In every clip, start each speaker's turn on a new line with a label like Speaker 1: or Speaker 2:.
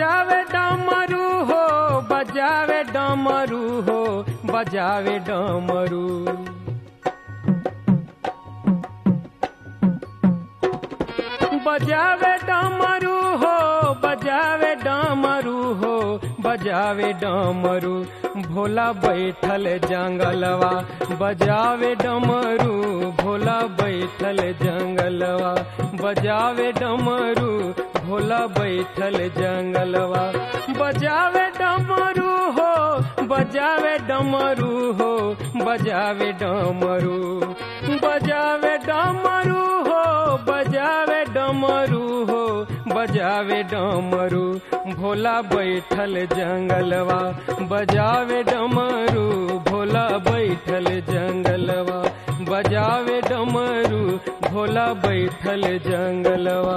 Speaker 1: बजावे डमरू हो बजावे डमरू हो बजावे डमरू बजावे डमरू हो बजावे डमरू हो बजावे डमरू भोला बैठल जंगलवा बजावे डमरू भोला बैठल जंगलवा बजावे डमरू भोला बैठल जंगलवा बजावे डमरू हो बजावे डमरू हो बजावे डमरू बजावे डमरू हो बजावे डमरू हो बजावे डमरू भोला बैठल जंगलवा बजावे डमरू भोला बैठल जंगलवा बजावे डमरू भोला बैठल जंगलवा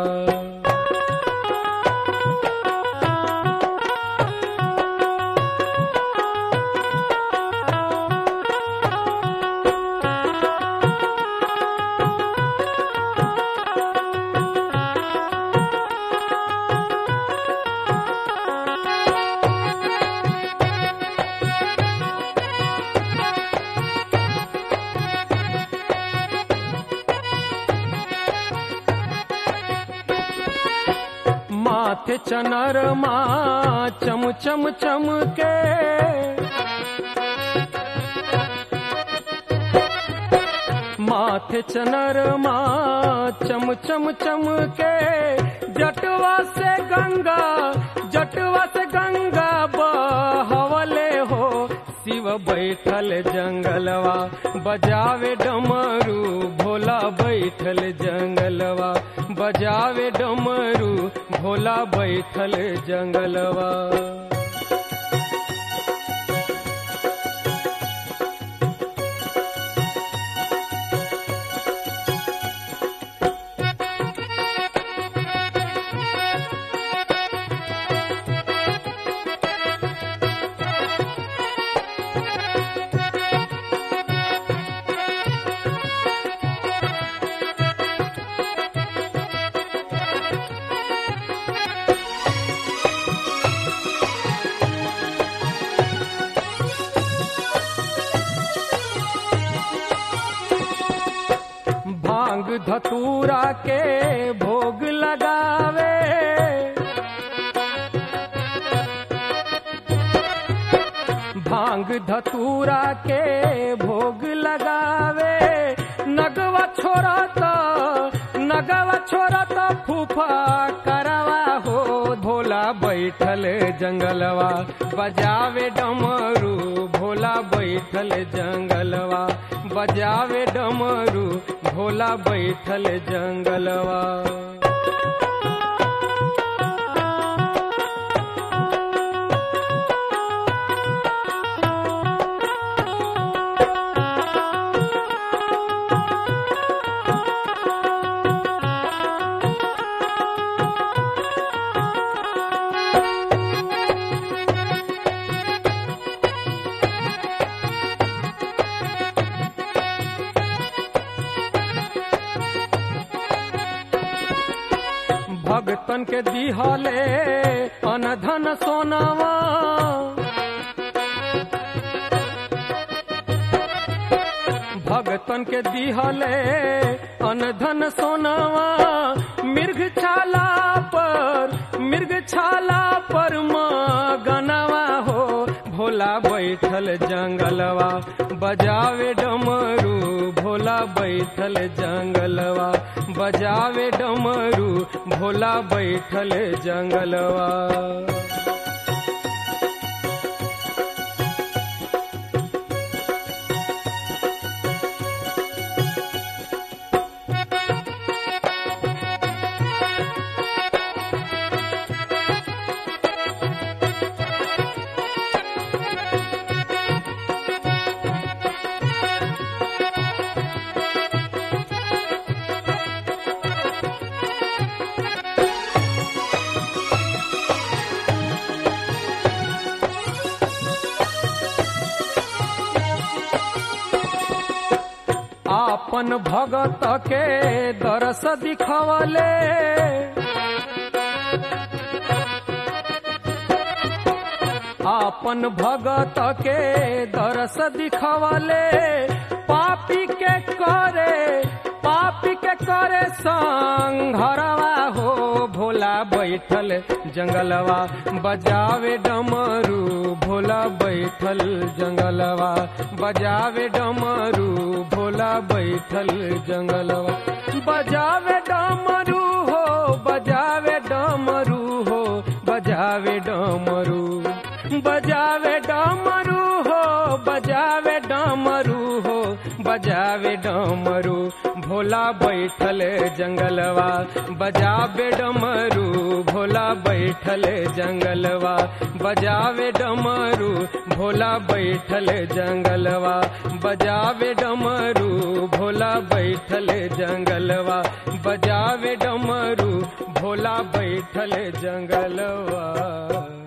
Speaker 1: माथे चनर मा चम चम चम के माथे चनर मा चम चम चम के जटवा से गंगा जटवा से गंगा बहवले हो शिव बैठल जंगलवा बजावे डमरू भोला बैठल जंगलवा बजावे डमरू भोला बैठल जंगलवा भांग धतूरा के भोग लगावे भांग धतूरा के भोग लगावे नगवा छोरा तो नगवा छोरा तो फूफा करवा हो भोला बैठल जंगलवा बजावे डमरू भोला बैठल जंगलवा बजावे डमरू भोला बैठल जंगलवा भगतन के दिहले अनधन सोनावा भगतन के दिहले अनधन सोनावा मृग छाला पर मृग छाला पर गनवा हो भोला बैठल जंगलवा बजावे डमरू भोला बैठल जंगलवा बजावे डमरू भोला बैठल जंगलवा आपन भगत के दरस दिखवले आपन भगत के दरस दिखवले पापी के करे पापी के करे संघरवा हो भोला बैठल जंगलवा बजावे डमरू भोला बैठल जंगलवा बजावे डमरू भोला बैठल जंगलवा बजावे डमरू हो बजावे डमरू हो बजावे डमरू बजावे डमरू हो बजावे डमरू हो बजावे डमरू भोला बैठल जंगलवा बजावे डमरू भोला बैठल जंगलवा बजावे डमरू भोला बैठल जंगलवा बजावे डमरू भोला बैठल जंगलवा बजावे डमरू भोला बैठल जंगलवा